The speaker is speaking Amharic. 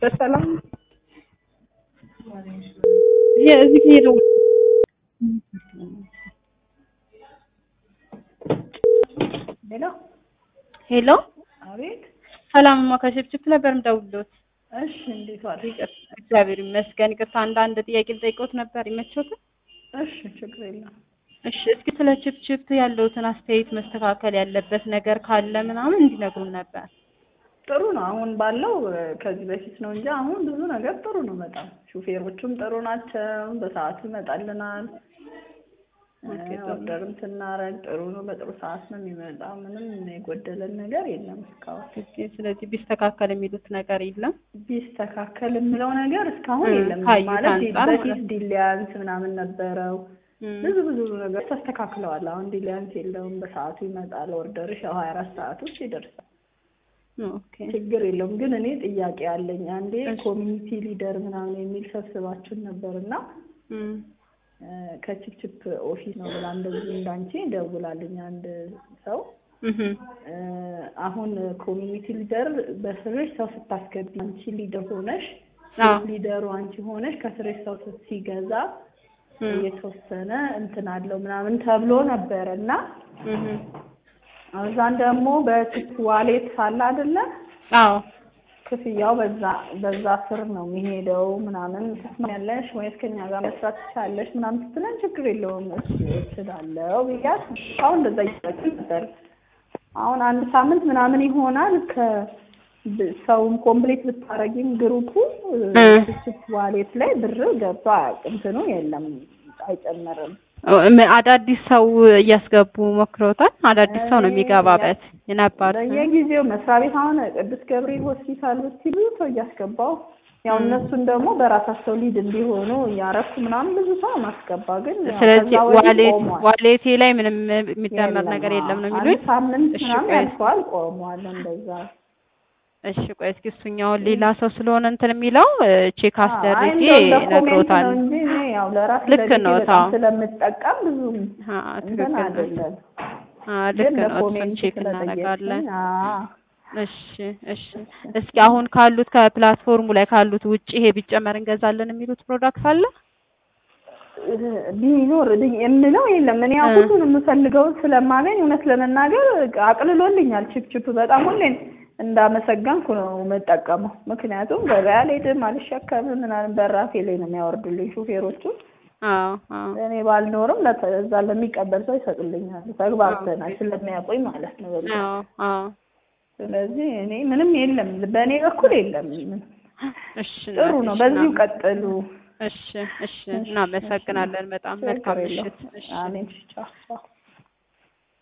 በሰላም እዚህ ሄደው ሄሎ ሄሎ አቤት። ሰላምማ ከሽፕችፕ ነበር የምደውልልዎት። እሺ እንዴት ዋልሽ? እግዚአብሔር ይመስገን። ይቅርታ አንዳንድ ጥያቄ ልጠይቅዎት ነበር ይመችዎታል? እሺ ችግር የለም። እሺ እስኪ ስለ ችፕችፕ ያለውትን አስተያየት መስተካከል ያለበት ነገር ካለ ምናምን እንዲነግሩን ነበር። ጥሩ ነው። አሁን ባለው ከዚህ በፊት ነው እንጂ አሁን ብዙ ነገር ጥሩ ነው። በጣም ሹፌሮቹም ጥሩ ናቸው። በሰዓቱ ይመጣልናል። ኦርደርም ስናረግ ጥሩ ነው። በጥሩ ሰዓት ነው የሚመጣው። ምንም የጎደለን ነገር የለም እስካሁን። ኦኬ፣ ስለዚህ ቢስተካከል የሚሉት ነገር የለም። ቢስተካከል የምለው ነገር እስካሁን እ የለም። ካዩት ማለት አንጻር በፊት ማለት ዲሊያንስ ምናምን ነበረው። እም፣ ብዙ ብዙ ነገር ተስተካክለዋል። አሁን ዲሊያንስ የለውም። በሰዓቱ ይመጣል። ኦርደርሽ ያው ሀያ አራት ሰዓት ውስጥ ይደርሳል። ኦኬ ችግር የለውም። ግን እኔ ጥያቄ አለኝ። አንዴ እሺ። ኮሚኒቲ ሊደር ምናምን የሚል ሰብስባችን ነበር እና እም፣ ከችፕችፕ ኦፊስ ነው ብላ እንደዚህ እንዳንቺ ደውላልኝ አንድ ሰው እህም፣ እ፣ አሁን ኮሚኒቲ ሊደር በስርሽ ሰው ስታስገቢ አንቺ ሊደር ሆነሽ አዎ፣ ሊደሩ አንቺ ሆነሽ ከስርሽ ሰው ሲገዛ እም፣ የተወሰነ እንትን አለው ምናምን ተብሎ ነበረ እና እህም፣ እዛን ደግሞ በችፕ ዋሌት ሳለ አይደለ አዎ፣ ክፍያው በዛ በዛ ስር ነው የሚሄደው ምናምን ትስማሚያለሽ ወይስ ከኛ ጋር መስራት ትችላለሽ ምናምን ስትለን ችግር የለውም እሺ እችላለሁ ብያት አሁን እንደዛ እያደረግን ነበር። አሁን አንድ ሳምንት ምናምን ይሆናል ከ ብ- ሰውም ኮምፕሌት ብታረጊም ግሩፑ እ። ችፕ ዋሌት ላይ ብር ገብቶ አያውቅም። እንትኑ የለም አይጨምርም። እም፣ አዳዲስ ሰው እያስገቡ ሞክረውታል። አዳዲስ ሰው ነው የሚገባበት የነባር በየጊዜው መስሪያ ቤት አሁን ቅዱስ ገብርኤል ሆስፒታል ብትሉ ሰው እያስገባው ያው እነሱን ደግሞ በራሳቸው ሊድ እንዲሆኑ እያረኩ ምናምን ብዙ ሰው ማስገባ ግን ያው ስለዚህ ከዛ ወዲህ ዋሌት ቆሟል። ዋሌቴ ላይ ምንም የሚደመር የለም። ነገር የለም ነው አዎ። የሚሉኝ። አንድ ሳምንት እሺ ምናምን ቆይ ያልፈዋል ቆሟል። እንደዛ እሺ ቆይ እስኪ እሱኛውን ሌላ ሰው ስለሆነ እንትን የሚለው ቼክ አይ አስደርጌ እንደው እንደ ኮሜንት ነግሮታል። ነው እንጂ እኔ ያው ለራሴ ልክ ለቤቴ ነው፣ በጣም ታው። ስለምጠቀም ብዙም አ እንትን ትክክል ነው። አይደለም። አ ልክ ግን ነው። እሱን ለኮሜንት ቼክ ስለጠየቅሽኝ እናደርጋለን። አዎ እሺ እሺ። እስኪ አሁን ካሉት ከፕላትፎርሙ ላይ ካሉት ውጭ ይሄ ቢጨመር እንገዛለን የሚሉት ፕሮዳክት አለ? ቢኖር ብ- የምለው የለም። እኔ ያው እ። ሁሉንም የምፈልገውን ስለማገኝ እውነት ለመናገር አቅልሎልኛል። ችፕችፕ በጣም ሁሌም እንዳመሰገንኩ ነው የምጠቀመው። ምክንያቱም ገበያ አልሄድም፣ አልሸከምም ምናምን በራሴ ላይ ነው የሚያወርዱልኝ ሹፌሮቹ። አዎ አዎ እኔ ባልኖርም ለተ- እዛ ለሚቀበል ሰው ይሰጡልኛል። ተግባብተናል ስለሚያውቁኝ ማለት ነው። በቃ አዎ አዎ። ስለዚህ እኔ ምንም የለም፣ በእኔ በኩል የለም። እሺ ጥሩ እናቴ፣ ነው። እሺ በዚሁ እናመ- ቀጥሉ። እሺ እሺ። እናመሰግናለን በጣም መልካም ችግር የለውም። ምሽት። እሺ አሜን። ቻው ቻው።